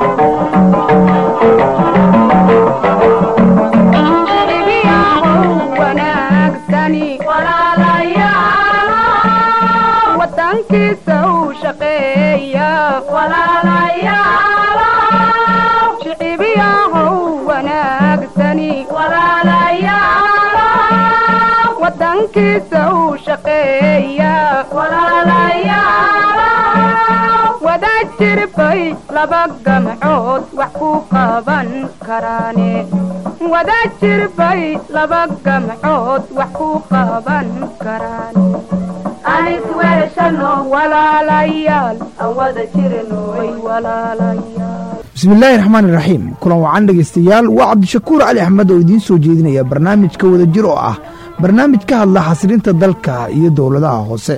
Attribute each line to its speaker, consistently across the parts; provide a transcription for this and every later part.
Speaker 1: wadankiisa u shaqeeya shicibiyahow wanaagsani wadankiisa u shaqeeya wada jirbay laba gamcood wax ku qaban karaane wada jirbay laba gamcood wax ku qaban karaane walaalayaal aan wada jirnoy walaalayaal
Speaker 2: bismillaahi raxmaan iraxiim kulan wacan dhegaystayaal waa cabdishakuur cali axmed oo idiin soo jeedinaya barnaamijka wadajir oo ah barnaamij ka hadla xasilinta dalka iyo dowladaha hoose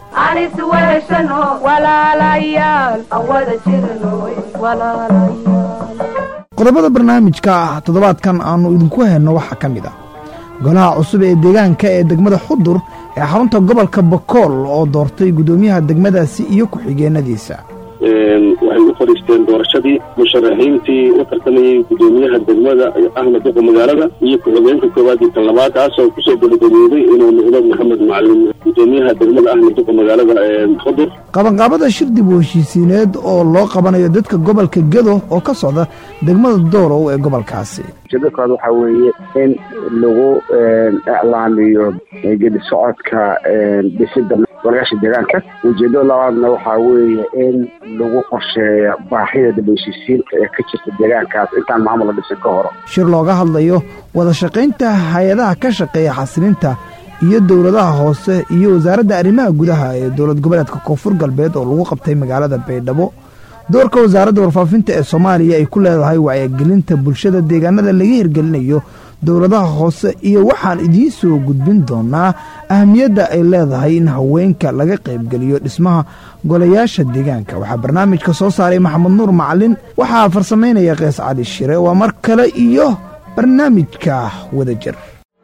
Speaker 1: walaalayaal aan wada jirnoy walaalayaal
Speaker 2: qodobada barnaamijka ah toddobaadkan aannu idinku hayno waxaa ka mid ah golaha cusub ee deegaanka ee degmada xudur ee xarunta gobolka bakool oo doortay guddoomiyaha degmadaasi iyo ku-xigeenadiisa
Speaker 3: waxay u fadhiisteen doorashadii musharaxiintii u tartamayey guddoomiyaha degmada ahmed duqa magaalada iyo ku-xigeenka koowaad iyo kan labaad kaasoo kusoo gabagabooday inuu noqdo maxamed macalin guddoomiyaha degmada ahmed duqa magaalada ee xudur
Speaker 2: qabanqaabada shir dib u heshiisiineed oo loo qabanayo dadka gobolka gedo oo ka socda degmada doorow ee gobolkaasi
Speaker 4: ujeedadkooda waxaa weeye in lagu iclaamiyo gedi socodka dhisida golayaasha deegaanka ujeedada labaadna waxaa weeye in lagu qorsheeyo baahida dib u heshiisiinta ee ka jirta deegaankaas intaan maamul la dhisin ka horo
Speaker 2: shir looga hadlayo wada shaqaynta hay-adaha ka shaqeeya xasilinta iyo dowladaha hoose iyo wasaaradda arrimaha gudaha ee dowlad goboleedka koonfur galbeed oo lagu qabtay magaalada baydhabo doorka wasaaradda warfaafinta ee soomaaliya ay ku leedahay wacyigelinta bulshada deegaanada laga hirgelinayo dowladaha hoose iyo waxaan idiin soo gudbin doonaa ahamiyadda ay leedahay in haweenka laga qaybgeliyo dhismaha golayaasha deegaanka waxaa barnaamijka soo saaray maxamed nuur macalin waxaa farsamaynaya kees cali shire waa mar kale iyo barnaamijka wadajir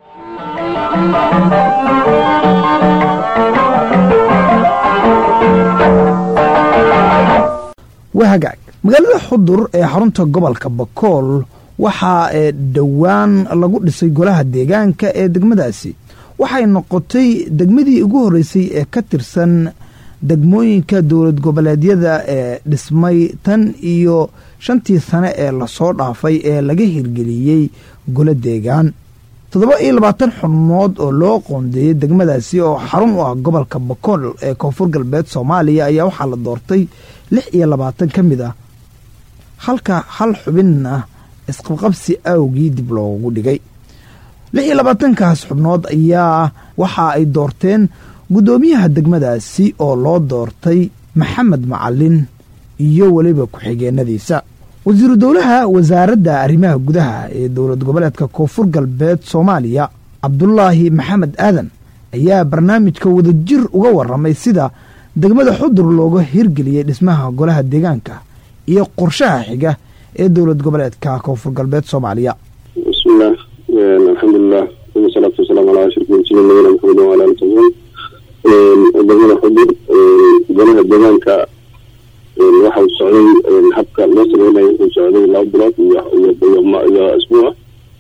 Speaker 2: waa hagaag magaalada xudur ee xarunta gobolka bakool waxaa ee dhowaan lagu dhisay golaha deegaanka ee degmadaasi waxay noqotay degmadii ugu horreysay ee ka tirsan degmooyinka dowlad goboleedyada ee dhismay tan iyo shantii sane ee lasoo dhaafay ee laga hirgeliyey golo deegaan toddoba iyo labaatan xubnood oo loo qoondeeyey degmadaasi oo xarun u ah gobolka bakool ee koonfur galbeed soomaaliya ayaa waxaa la doortay lix iyo labaatan ka mid ah halka hal xubinna isqabqabsi awgii dib loogu dhigay lix iyo labaatankaas xubnood ayaa waxa ay doorteen guddoomiyaha degmadaasi oo loo doortay maxamed macalin iyo weliba ku-xigeenadiisa wasiiru dowlaha wasaaradda arrimaha gudaha ee dowlad goboleedka koonfur galbeed soomaaliya cabdulaahi maxamed aadan ayaa barnaamijka wadajir uga waramay sida degmada xudur looga hirgeliyey dhismaha golaha deegaanka iyo qorshaha xiga ee dowlad goboleedka koonfur galbeed soomaaliya
Speaker 3: bismillaah alxamdulilah uma salaatu wasalaamu calaa ashrafil mursaliin nabiyina maxamed wala ali tabiin degmada xudur golaha deegaanka waxa uu socday habka loo sameynayo wuxuu socday laba bilood iyo isbuuca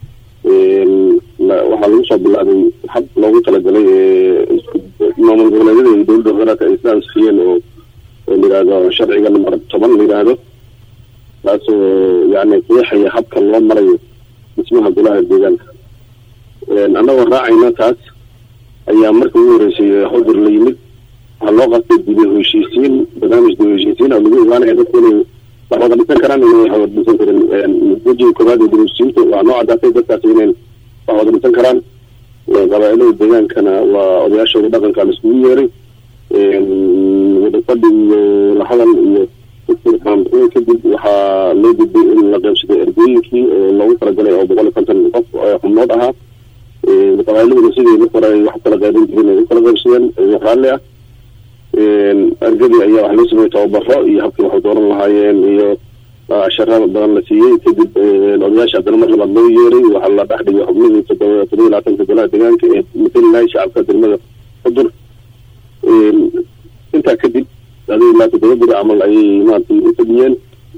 Speaker 3: waxaa lagu soo bilaabay hab loogu talagalay maamul goboleedyada iyo dowladda federaalka ay isla ansixiyeen oo oo layihahdo sharciga namber toban la yidhaahdo taasoo yani qeexaya habka loo marayo dhismaha golaha deegaanka annagoo raacayna taas ayaa marka ugu horeysay xudur la yimid waxaa loo qastay dibi heshiisiin barnaamij dibi heshiisiin oo lagu ogaanaya dadku inay wax wada dhisan karaan inay wax wada dhisan karin wejiga koowaad ee dibi heshiisiinta waa noo caddaatay dadkaasi inay wax wada dhisan karaan qabaa-ilada deegaankana waa odayaashooda dhaqanka la iskugu yeeray wadafadhi iyo lahadal iyo faanbixin kadib waxaa loo gudbay in la qaybsaday ergooyinkii oo loogu talagalay oo boqol iyo konton qof xubnood ahaa qabaa'iladuna sidii marka hore ay wax kala qaybin jirin ay u kala qaybsadeen wax raalli ah ergadii ayaa wax loo sameeyey tababaro iyo habkii waxay dooran lahaayeen iyo shara badan la siiyey kadib odayaasha haddana mar labaad loo yeeray waxaa la dhex dhigay xubnihii toddoba toddoba iyo labaatanka golaha deegaanka ee matali lahay shacabka degmada xudur intaa kadib adii ilaa toddoba beri camal ayay maaragtay u fadhiyeen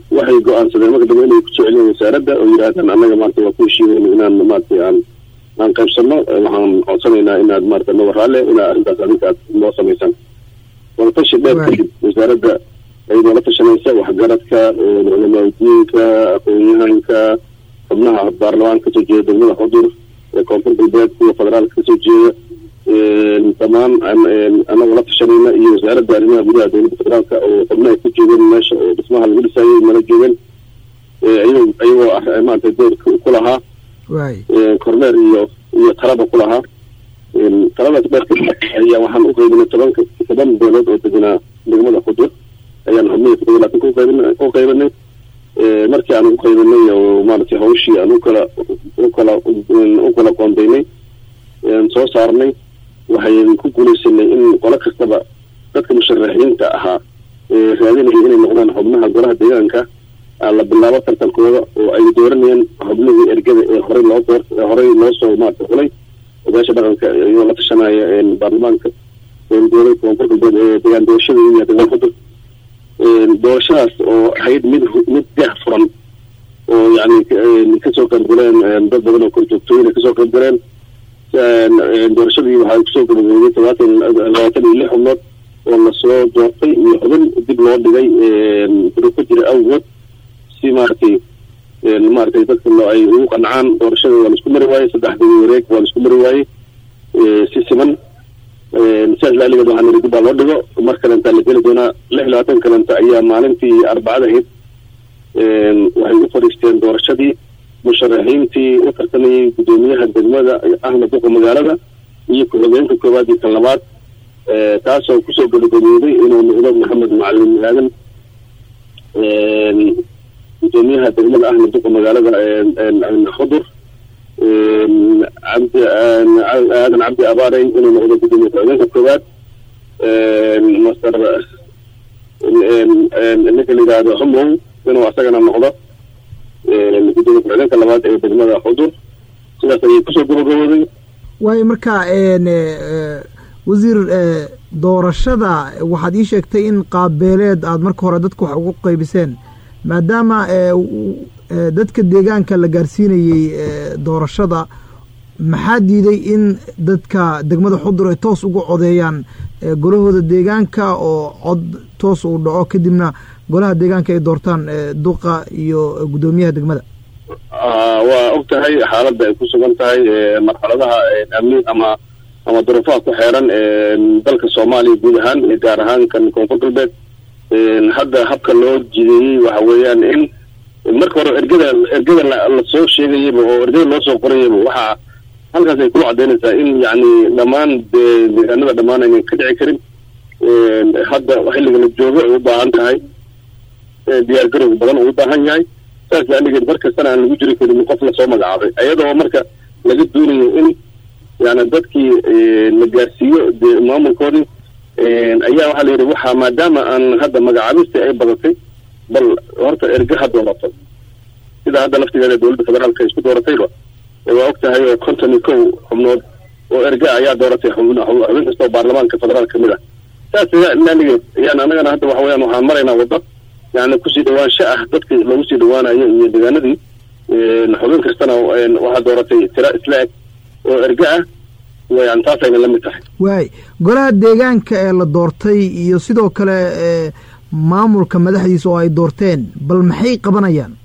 Speaker 3: waxay go-aansadeen marka dambe inay kusoo celiyeen wasaaradda oo yidhaahdaan annaga maarata waa ku heshiinayna inaan maarata aan aan qaybsanno waxaan codsanaynaa inaad maarata naga raalle inaad arrintaas adinka aad noo samaysaan wadatashi dheer kadib wasaaradda ay noola tashanaysa waxgaradka culamaadiinka aqoon-yahanka xubnaha baarlamaanka kasoo jeeda degmada xudur ee koonfur galbeed kuwa federaalka kasoo jeeda dhammaan anagoo la tashanayna iyo wasaaradda arrimaha gudaha dowladda federaalka oo xubno ay ku joogeen meesha oo dhismaha lagu dhisaayay nala joogeen iyagoo maarata doorka ku lahaa korneer iyo iyo talaba ku lahaa taladaas dheerka ayaa waxaan u qaybinay tobanka toban beelood oo deganaa degmada xudur ayaan xubnihii todoba laatanka uqaybin u qaybinay markii aan ugu qaybinay oo maaragtay hawshii aan ukala ukala u kala qoondaynay soo saarnay waxayn ku guulaysanay in qolo kastaba dadka musharaxiinta ahaa raadinaya inay noqdaan xubnaha golaha deegaanka la bilaabo tartankooda oo ay dooranayeen xubnihii ergada ee horey loo door horey loo soo maarata xulay odaasha dhaqanka iyoo la tashanaya baarlamaanka dowlad koonfur galbeed ee deegaan doorashada iyo deegaan xudur doorashadaas oo ahayd mid mid dah furan oo yani kasoo qaybgaleen dad badan oo korjoogtooyin ay kasoo qaybgaleen doorashadii waxaa kusoo gabagabeyay todobaatan labaatan iyo lix xubnood oo lasoo doortay iyo xubin dib loo dhigay duruufo jira awgood si maaragtay maaragtay dadka ay ugu qancaan doorashada waa laisku mari waayey saddexdii wareeg waa laisku mari waayey si siman sidaas laaligeed waxaa niri dib baa loo dhigo mar kalenta la geli doonaa lix labaatan kalenta ayaa maalintii arbacada ahayd waxay u fadhiisteen doorashadii musharaxiintii u tartamayay guddoomiyaha degmada ahna duqa magaalada iyo ku-xigeenka koowaad iyo kan labaad taasoo kusoo gabagabooday inuu noqdo maxamed macalin aadan guddoomiyaha degmada ahna duqa magaalada xudur cabdi aadan cabdi abaarey inuu noqdo guddoomiya ku-xigeenka koowaad master ninka la yidhaahdo humow inuu asagana noqdo gudoomiya ku-xigeenka labaad ee degmada xudur sidaas ayay kusoo gabagabooday
Speaker 2: waayo marka wasiir doorashada waxaad ii sheegtay in qaabbeeleed aada marka hore dadka wax ugu qaybiseen maadaama dadka deegaanka la gaarsiinayey doorashada maxaa diiday in dadka degmada xudur ay toos uga codeeyaan golahooda deegaanka oo cod toos uu dhaco kadibna golaha deegaanka ay doortaan duqa iyo guddoomiyaha degmada
Speaker 3: waa og tahay xaaladda ay ku sugan tahay marxaladaha amni ama ama duruufaha ku xeeran dalka soomaaliya guud ahaan gaar ahaan kan koonfur galbeed hadda habka loo jideeyey waxa weeyaan in marka hore ergada ergada lasoo sheegayaba oo ergada loo soo qorayaba waxaa halkaas ay kula cadaynaysaa in yacni dhammaan deegaanada dhammaan aynan ka dhici karin hadda xilliga la joogo ay u baahan tahay diyaar garow badan uu u baahan yahay saas laaligeed mar kastana aan lagu jiri karin qof lasoo magacaabay ayadoo marka laga doonayo in yani dadkii la gaarsiiyo dee maamulkoodii ayaa waxaa la yidhi waxaa maadaama aan hadda magacaabistii ay badatay bal horta erge ha doorato sida hadda laftigeeda dowladda federaalka isku dooratayba waa og tahay oo konton iyo kow xubnood oo erge ayaa dooratay xubin kastoo baarlamaanka federaal kamid ah saas laaligeed yani annagana hadda waxa weyaan waxaan maraynaa waddo yani kusii dhawaansho ah dadka lagu sii dhawaanayo iyo deegaanadii xubin kastana waxaa dooratay tira isla eg oo erge ah yan taasayna la mid tahay
Speaker 2: waay golaha deegaanka ee la doortay iyo sidoo kale maamulka madaxdiisa oo ay doorteen bal maxay qabanayaan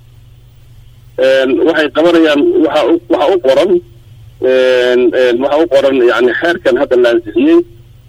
Speaker 3: waxay qabanayaan waxa waxa u qoran waxa u qoran yani xeerkan hadda la ansixiyey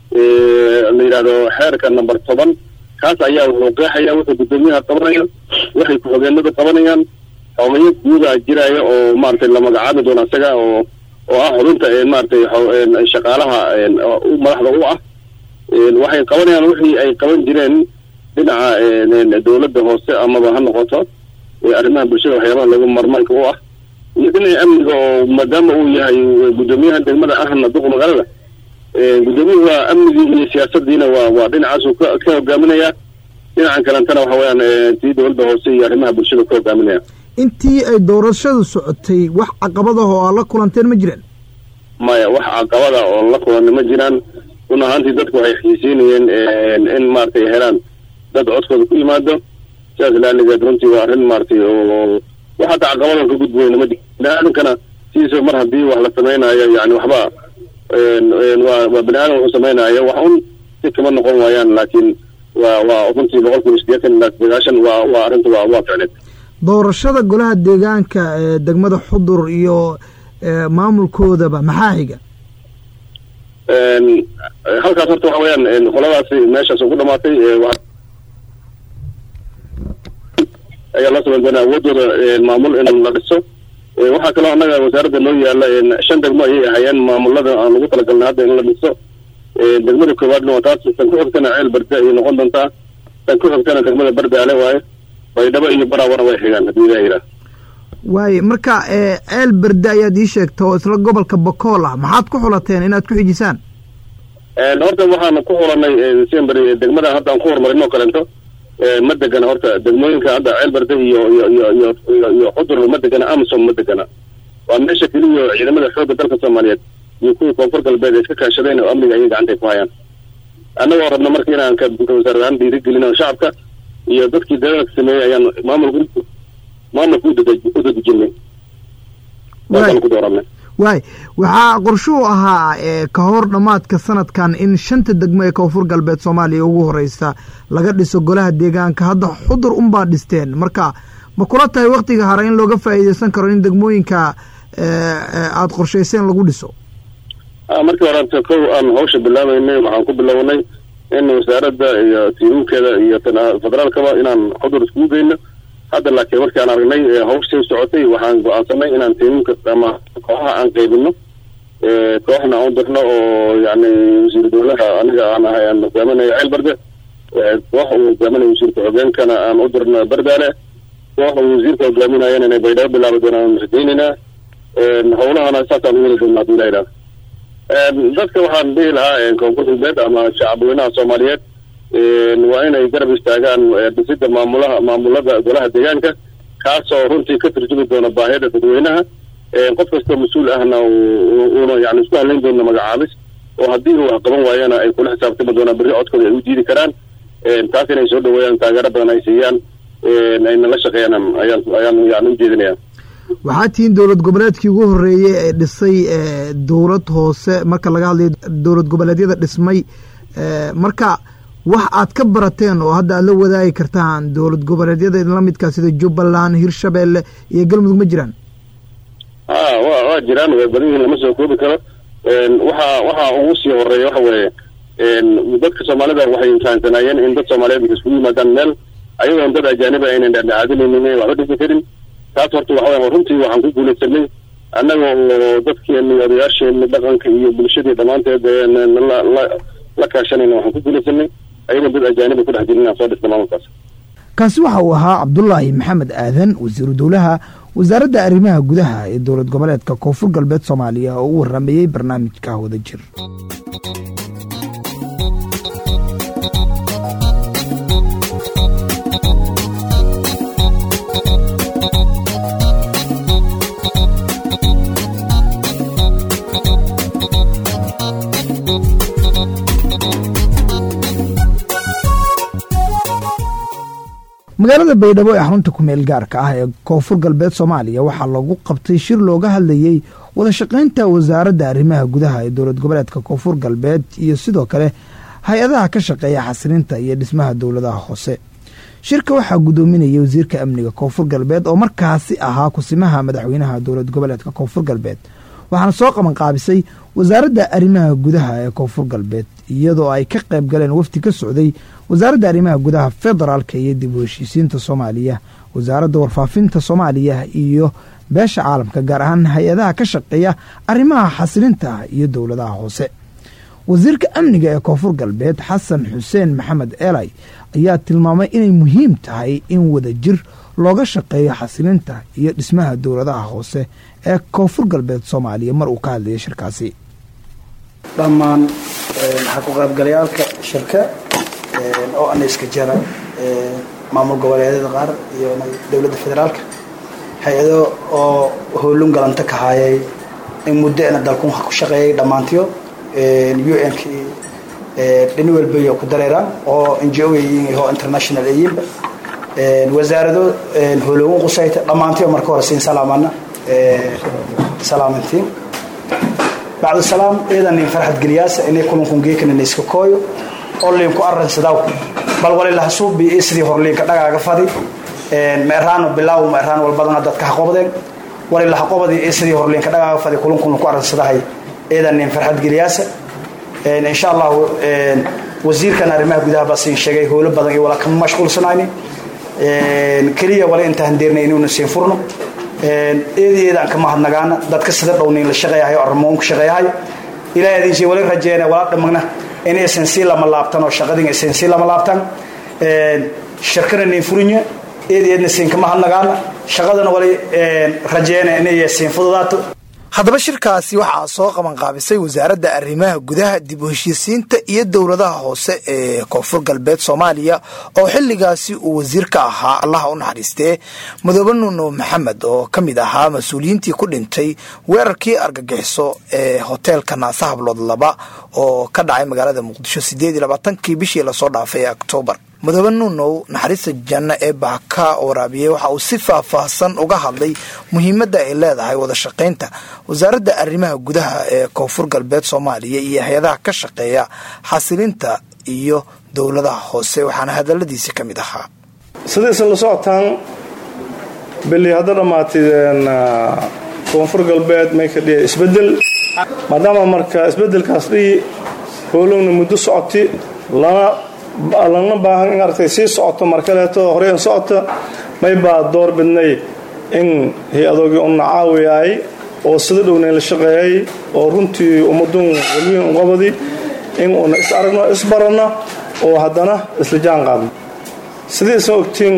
Speaker 3: la yidhahdo xeerka number toban kaas ayaa wuxuu qeexaya wuxuu guddoomiyaha qabanaya waxay ku-xogeenadu qabanayaan xogeyo guuda jiraya oo maaragtay la magacaabi doono isaga oo oo ah xubinta maaragtay shaqaalaha madaxda u ah waxay qabanayaan wixii ay qaban jireen dhinaca dowladda hoose amaba ha noqoto arrimaha bulshada waxyaabaha lagu marmaanka u ah iyo dhinaca amniga oo maadaama uu yahay guddoomiyaha degmada ahna duqa magaalada guddoomiyuhu waa amnigii iyo siyaasadiina waa waa dhinacaasuu ka ka hogaaminaya dhinacan kalentana waxa weyaan tii dowladda hoose iyo arrimaha bulshada ka hogaaminaya
Speaker 2: intii ay doorashadu socotay wax caqabada oo aad la kulanteen ma jiraan
Speaker 3: maya wax caqabada oo la kulanna ma jiraan run ahaantii dadku waxay xiisiinayeen in maaragtay helaan dad codkooda ku yimaado sidaas laaligeed runtii waa arrin maaragtay oo wax hadda caqabadan ka gudbayna ma jiro bini aadamkana sidiisa mar haddii wax la samaynayo yani waxba waa waa bini aadam wuxuu samaynayo wax un si kama noqon waayaan laakiin waa waa runtii boqol kiiba sideetan ilaa sagaashan waa waa arrinta waa waa ficneed
Speaker 2: doorashada golaha deegaanka ee degmada xudur iyo maamulkoodaba maxaa xiga
Speaker 3: halkaas horta waxa weeyaan qoladaasi meeshaas ugu dhamaatay ayaa loo samayn doonaa awoodooda maamul in la dhiso waxaa kaloo annaga wasaaradda noo yaala shan degmo ayay ahayeen maamulada aan ugu talagalnay hadda in la dhiso degmada koowaadna waa taas tan ku xigtana ceel barde ayay noqon doontaa tan ku xigtana degmada bardaale waaye baydhabo iyo baraawana way xigaan haddii ilaha yidhaah
Speaker 2: waaye marka ceel berde ayaad ii sheegta oo isla gobolka bakool ah maxaad ku xulateen inaad ku xijisaan
Speaker 3: horta waxaan ku xulanay semberi degmada hadda aan ku horumarin oo kaleento ma degana horta degmooyinka hadda ceel berde iyo iyo iyo iyo iyo iyo xudur ma degana amsom ma degana waa meesha keliya ciidamada xoogga dalka soomaaliyeed iyo kuwii koonfur galbeed ay iska kaashadeen oo amniga ayay gacantay ku hayaan annagoo rabna marka inaan ka wasaarad ahaan dhiirigelino shacabka iyo dadkii dagaalka sameeyey ayaan maamulka maamulka u dadejinay waaan ku dooranay
Speaker 2: waay waxaa qorshuhu ahaa ka hor dhammaadka sanadkan in shanta degmo ee koonfur galbeed soomaaliya ugu horeysa laga dhiso golaha deegaanka hadda xudur unbaa dhisteen marka ma kula tahay waktiga hore in looga faa'iideysan karo in degmooyinka aada qorshayseen lagu dhiso
Speaker 3: markii horeta kow aan hawsha bilaabeynay waxaan ku bilownay in wasaaradda iyo tiimamkeeda iyo federaalkaba inaan xudur iskugu geyno hadda laakiin markii aan aragnay hawshii socotay waxaan go-aansanay inaan tiimamka ama kooxaha aan qaybino kooxna aan u dirno oo yani wasiir dowlaha aniga aan ahay aan hogaaminayo ceel barde koox uu hogaaminayo wasiirka xogeenkana aan u dirno bardaale koox uu wasiirka hogaaminayana inay baydhabo bilaabi doonaan rajaynaynaa howlahana saasaan u heli doona hadii la yidhaha dadka waxaan dhihi lahaa koonfur galbeed ama shacabweynaha soomaaliyeed waa inay garab istaagaan dhisida maamulaha maamulada golaha deegaanka kaasoo runtii ka turjumi doona baahida dadweynaha qof kastoo mas-uul ahna uuna yani isku halayn doona magacaabis oo haddii uu wax qaban waayana ay kula xisaabtami doonaan berri codkooda ay u diidi karaan taas inay soo dhaweeyaan taageero badan ay siiyaan ayna la shaqeeyaan ayaan ayaan yani ujeedinaya
Speaker 2: waxaa tihiin dowlad goboleedkii ugu horeeyey ee dhisay dowlad hoose marka laga hadlayo dowlad goboleedyada dhismay marka wax aad ka barateen oo hadda aad la wadaagi kartaan dowlad goboleedyada lamidkaa sida jubbaland hirshabeelle iyo galmudug ma jiraan
Speaker 3: a wa waa jiraan way badan yihiin lama soo koobi karo waxa waxa ugu sii horeeya waxa weeye dadka soomaalida waxay fahamsanaayeen in dad soomaaliyeed iskugu yimaadaan meel ayagoon dad ajaaniba aynan dhexdhexaadinaynin waxba dhisi karin taas horta waxa weya runtii waxaan ku guulaysanay annaga oo dadkeeni odayaasheeni dhaqanka iyo bulshadii dhammaanteed la kaashanayna waxaan ku guulaysanay ayagoon dad ajaaniba ku dhex jirin inaan soo dhisna maamulkaas
Speaker 2: kaasi waxa uu ahaa cabdulaahi maxamed aadan wasiiru dowlaha wasaaradda arrimaha gudaha ee dowlad goboleedka koonfur galbeed soomaaliya oo u waramayey barnaamijka wada jir magaalada baydhabo ee xarunta kumeel gaarka ah ee koonfur galbeed soomaaliya waxaa lagu qabtay shir looga hadlayey wada shaqaynta wasaaradda arrimaha gudaha ee dowlad goboleedka koonfur galbeed iyo sidoo kale hay-adaha ka shaqeeya xasilinta iyo dhismaha dowladaha hoose shirka waxaa guddoominayay wasiirka amniga koonfur galbeed oo markaasi ahaa kusimaha madaxweynaha dowlad goboleedka koonfur galbeed waxaana soo qabanqaabisay wasaaradda arrimaha gudaha ee koonfur galbeed iyadoo ay ka qayb galeen wafdi ka socday wasaaradda arrimaha gudaha federaalka iyo dib u heshiisiinta soomaaliya wasaaradda warfaafinta soomaaliya iyo beesha caalamka gaar ahaan hay-adaha ka shaqeeya arrimaha xasilinta iyo dowladaha hoose wasiirka amniga ee koonfur galbeed xasan xuseen maxamed elay ayaa tilmaamay inay muhiim tahay in wada jir looga shaqeeyo xasilinta iyo dhismaha dowladaha hoose ee koonfur galbeed soomaaliya mar uu ka hadlayay shirkaasi
Speaker 5: dhammaan xaquuqaybgalayaalka shirka oo ana iska jara maamul goboleedyada qaar iyo dowladda federaalka hay-ado oo howlun galanta ka haayay in muddo ena dalkun ku shaqeeyay dhammaantiyo u n k dhini walbayo ku dareeraan oo n g o yihiin oo international ayinba wasaarado holowan qusayta dhammaantii marka hore siin salaamana salaamantiin bacdu salaam iyadan nin farxad geliyaasa inay kulankun geekana iska kooyo oo liinku arransadaaw bal walilaha suubi iyo sidii horliinka dhagaaga fadi meeraano bilaaw meeraan walbadana dadka ha qobdeen walilaha qobadii iyo sidii horliinka dhagaaga fadi kulankun ku arransadahay iyadan nin farxad geliyaasa insha allahu wasiirkan arrimaha gudaha baa siin sheegay howlo badan iyo wala kama mashquulsanayni keliya wala intaan deernay inuuna siin furno eedayeedaan ka mahadnagaana dadka sida dhowniin la shaqeeyahayo arrimoon ku shaqeeyahayo ilaa idinsi wali rajeena wala dhamagna inaysan sii lama laabtan oo shaqadin aysan sii lama laabtan shirkana niin furinya eedayeedna siin ka mahadnagaana shaqadana wali rajeena inay siin fududaato
Speaker 2: haddaba shirkaasi waxaa soo qabanqaabisay wasaaradda arrimaha gudaha dib u heshiisiinta iyo dowladaha hoose ee koonfur galbeed soomaaliya oo xilligaasi uu wasiir ka ahaa allaha u naxariistee madoobe nuuno maxamed oo ka mid ahaa mas-uuliyiintii ku dhintay weerarkii argagixiso ee hoteelka naasa hablood laba oo ka dhacay magaalada muqdisho sideed iyo labaatankii bishii lasoo dhaafay ee oktoobar madoobe nuunow naxariista janno ee baaka waraabiyey waxa uu si faahfaahsan uga hadlay muhiimadda ay leedahay wada shaqaynta wasaaradda arrimaha gudaha ee koonfur galbeed soomaaliya iyo hay-adaha ka shaqeeya xasilinta iyo dowladaha hoose waxaana hadaladiisi ka mid ahaa
Speaker 6: sidaysan la socotaan beli hadda dhammaatay koonfur galbeed may ka dhiya isbedel maadaama marka isbedelkaas dhihi howlowna muddo socoti lana lana baahan in aragtay sii socoto mar kaleeto horey in socota may baa door bidnay in hay-adoogii una caawiyaay oo sida dhownayn la shaqeeyay oo runtii ummaduun walweyn uqabadi in una is aragno isbaranno oo haddana isla jaan qaadno sidii isan ogtiin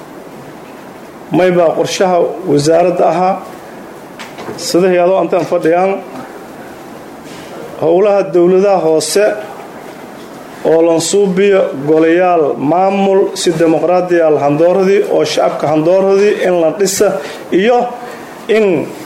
Speaker 6: may baa qorshaha wasaaradda ahaa sida hay-adoo intaan fadhiyaan howlaha dowladaha hoose oo lansuubiyo golayaal maamul si dimuqraadiyaal handooradii oo shacabka handooradii in la dhisa iyo in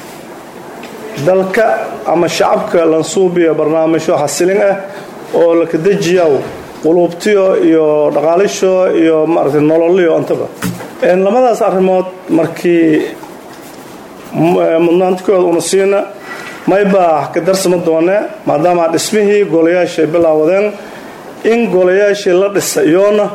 Speaker 6: dalka ama shacabka lansuubiyo barnaamijyo xasilin ah oo lakadejiyaw quluubtiyo iyo dhaqaalisho iyo maaragtay nololiyo intaba labadaas arrimood markii mudnaantikooda una siina maybaa ka darsama doonee maadaama dhismihii golayaashay bilaawadeen in golayaashii la dhisa iyoona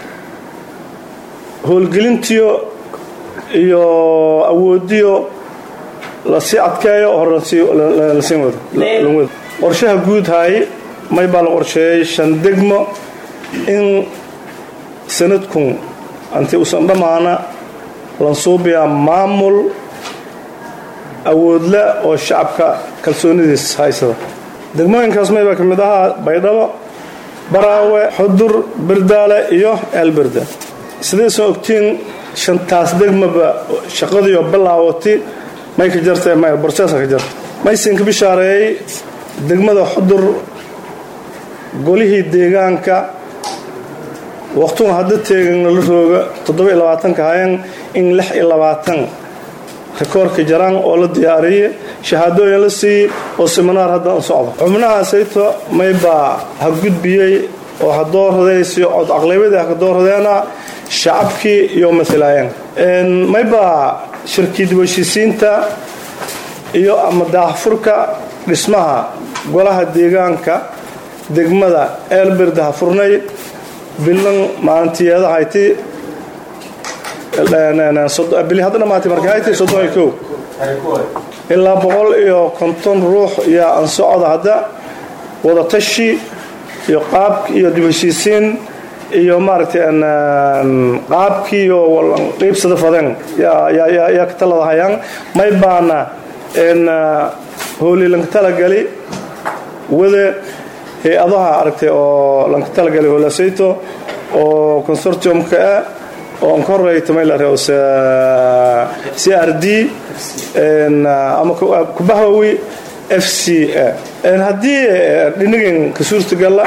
Speaker 6: howlgelintiyo iyo awoodiyo lasii adkeeyo hore lasiin wado qorshaha guud hay may baa la qorsheeyey shan degmo in sanadkun anti usan dhammaana lansuubiyaa maamul awoodle oo shacabka kalsoonidiis haysada degmooyinkaas maybaa ka mid ahaa baydhabo baraawe xudur berdaale iyo eelberde sidaysan ogtiin shantaas degmaba shaqadiioo bilaawati may ka jartay may borseesa ka jarta maysinka bishaareeyey degmada xudur golihii deegaanka waqtuga hadda teegana la rooga toddoba-iyo labaatanka hayan in lix iyo labaatan rikoorka jaraan oo la diyaariyey shahaadooyin la siiyey oo seminaar hadda u socdo xubnahaasayto maybaa ha gudbiyey oo ha doorradaysiyo cod aqlaybadii ha ka doorradeena shacabkii iyo mailaayeen maybaa shirkii dibheshiisiinta iyo ama daahfurka dhismaha golaha deegaanka degmada eelbirda ha furnay bilan maalintiyeedahayti bili hadda dhamaatay markahayti soddon iyo kow ilaa boqol iyo konton ruux yaa ansocda hadda wadatashi iyo qaabki iyo dibheshiisiin iyo maaragtay qaabkii iyo qiibsada fadeen yaa ka taladahayaan may baana howli lanka talagali wade hay-adaha aragtay oo lanka talagali howlasayto oo consortiumka ah oo an ka horeyta may la reose c r d ama kubahawi f c a haddii dhinigan ka suurtagala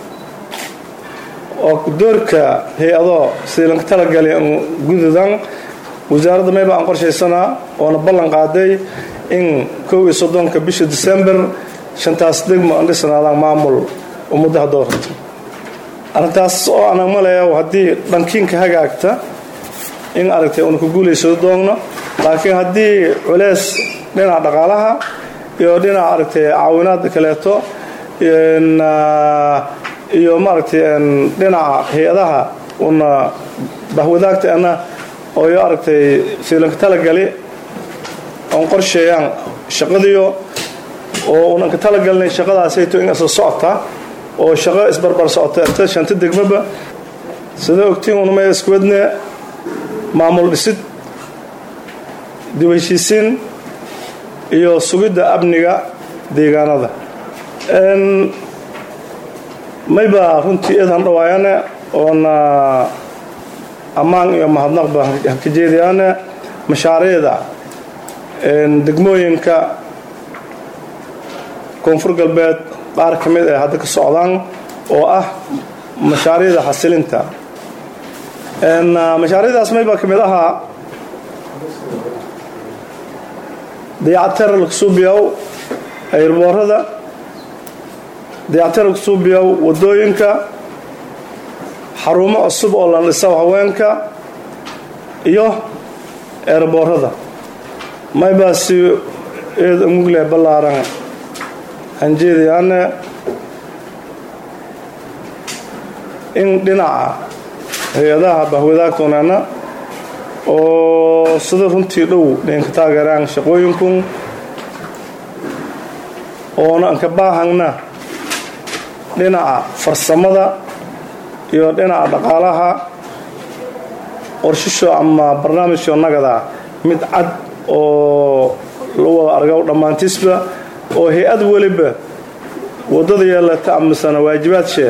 Speaker 6: oo doorka hay-ado sidii lanka talagali an gududan wasaaradda mayba aan qorshaysanaa oona ballan qaaday in kow iyo soddonka bisha december shantaas degmo aan dhisanaadaan maamul ummaddaha doorata arrintaas oo anag maleeya haddii dhankiinka hagaagta in aragtay una ku guulaysado doogno laakiin haddii culeys dhinaca dhaqaalaha iyo dhinaca aragtay caawinaada kaleeto iyo maaragtay dhinaca hay-adaha una bahwadaagteena ooyo aragtay siilanka talagali oon qorsheeyaan shaqadiyo oo unan ka talagalnay shaqadaasayto in isla socota oo shaqo isbarbar socota inta shanta degmaba sida ogtiin unamay iskuwadne maamul dhisid dib heshiisiin iyo sugidda amniga deegaanada mayba runtii eedan dhawaayane oona ammaan iyo mahadnaqba haka jeedayaane mashaariicda degmooyinka koonfur galbeed qaar ka mid ay hadda ka socdaan oo ah mashaariicda xasilinta mashaariicdaas mayba ka mid ahaa dayactir lagsuubiyow ayrboorada dayactir lagsuubiyow wadooyinka xarumo cusub oo la dhiso haweenka iyo eerboorada maybaasi eed mugle ballaaran hanjeedayaane in dhinaca hay-adaha bahwadaagtoonana oo sida runtii dhow dhinka taageeraan shaqooyinkun oona anka baahangna dhinaca farsamada iyo dhinaca dhaqaalaha qorshisho ama barnaamijko nagada mid cad oo la wada argo dhammaantiisba oo hay-ad weliba waddada yeelata amasana waajibaadshee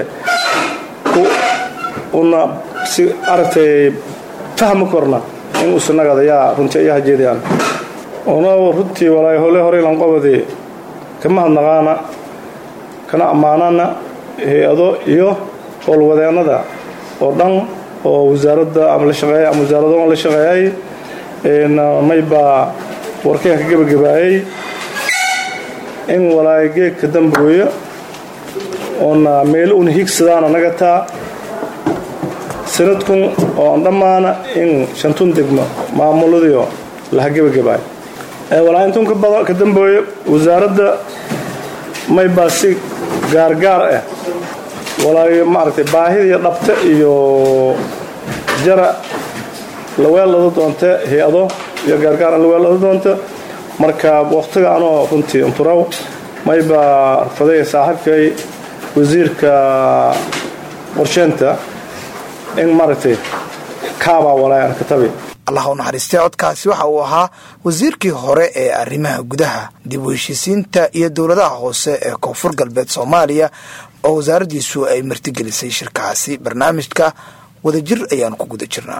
Speaker 6: una si aragtay fahmi korna in usanagada yaa runtii ayaa hajeedayaan una runtii walaay hole hore lanqobadi kama hadnaqaana kana ammaanana hay-ado iyo howlwadeennada oo dhan oo wasaaradda ama la shaqeeyay ama wasaarado la shaqeeyay maybaa warkeenka gebagabaayay in walaay geegka dambooya oona meelo una higsadaana nagataa sanadkun oo an dhammaana in shantun degmo maamuladiyo laha gebagabaay walaa intun ka dambooya wasaaradda maybaa si gaargaar ah walaayo maaragtay baahidii dhabta iyo jara laweellada doonta hay-ado iyo gaargaar laweellada doonta marka wakhtiga anoo runtii unturaw maybaa arfaday saaxiibkay wasiirka qorsheenta in maaragtay kaabaa walaay aan ka tabi
Speaker 2: allah u naxariistay codkaasi waxa uu ahaa wasiirkii hore ee arrimaha gudaha dib u heshiisiinta iyo dowladaha hoose ee koonfur galbeed soomaaliya oo wasaaraddiisu ay martigelisay shirkaasi barnaamijka wadajir ayaanu ku guda jirnaa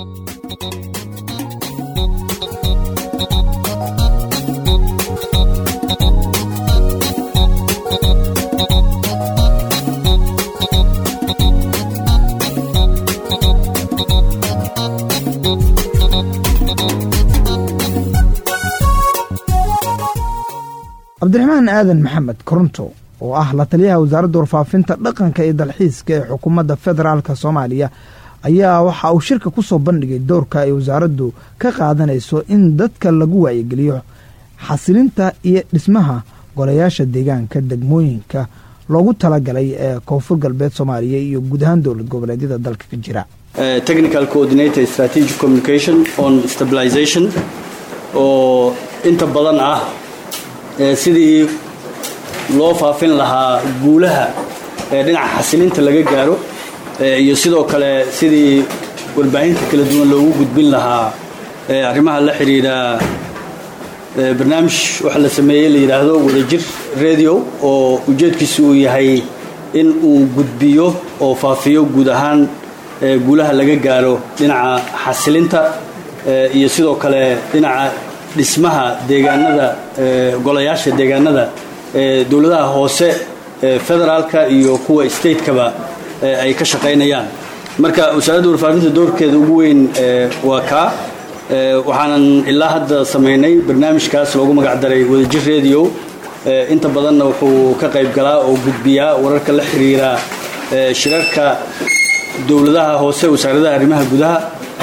Speaker 2: cabdiraxmaan aadan maxamed koronto oo ah la taliyaha wasaaradda warfaafinta dhaqanka iyo dalxiiska ee xukuumadda federaalk soomaaliya ayaa waxa uu shirka ku soo bandhigay doorka ay wasaaraddu ka qaadanayso in dadka lagu wacyigeliyo xasilinta iyo dhismaha golayaasha deegaanka degmooyinka loogu talagalay ee koonfur galbeed soomaaliya iyo guud ahaan dowlad goboleedyada dalka ka jira
Speaker 7: technical coordinator strategic communication on stabilization oo inta badan ah sidii loo faafin lahaa guulaha ee dhinaca xasilinta laga gaaro iyo sidoo kale sidii warbaahinta kala duwan loogu gudbin lahaa arrimaha la xidhiidha barnaamij waxa la sameeyey la yidhaahdo wadajir radio oo ujeedkiisu uu yahay in uu gudbiyo oo faafiyo guud ahaan guulaha laga gaaro dhinaca xasilinta iyo sidoo kale dhinaca dhismaha deegaanada golayaasha deegaanada dowladaha hoose federaalka iyo kuwa statekaba ay ka shaqaynayaan marka wasaaradda warfaafinta doorkeeda ugu weyn waa kaa waxaanan ilaa hadda samaynay barnaamijkaas loogu magacdaray wadajir radio inta badanna wuxuu ka qayb galaa oo gudbiyaa wararka la xiriira shirarka dowladaha hoose wasaaradaha arrimaha gudaha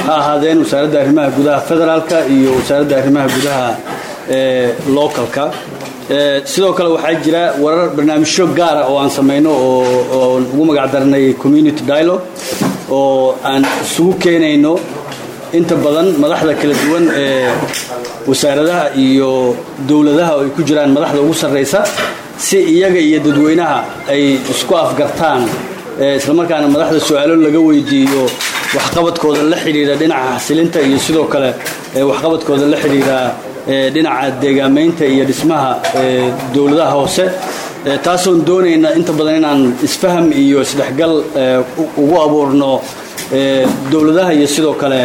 Speaker 7: ha ahaadeen wasaaradda arrimaha gudaha federaalka iyo wasaaradda arrimaha gudaha ee localka sidoo kale waxaa jira warar barnaamijyo gaara oo aan samayno oo ugu magac darnay community dialogue oo aan isugu keenayno inta badan madaxda kala duwan ee wasaaradaha iyo dowladaha oo ay ku jiraan madaxda ugu sarraysa si iyaga iyo dadweynaha ay isku afgartaan islamarkaana madaxda su-aalo laga weydiiyo waxqabadkooda la xidhiidha dhinaca xasilinta iyo sidoo kale waxqabadkooda la xidhiidha dhinaca deegaamaynta iyo dhismaha dowladaha hoose taasoon doonayna inta badan inaan isfaham iyo isdhexgal ugu abuurno dowladaha iyo sidoo kale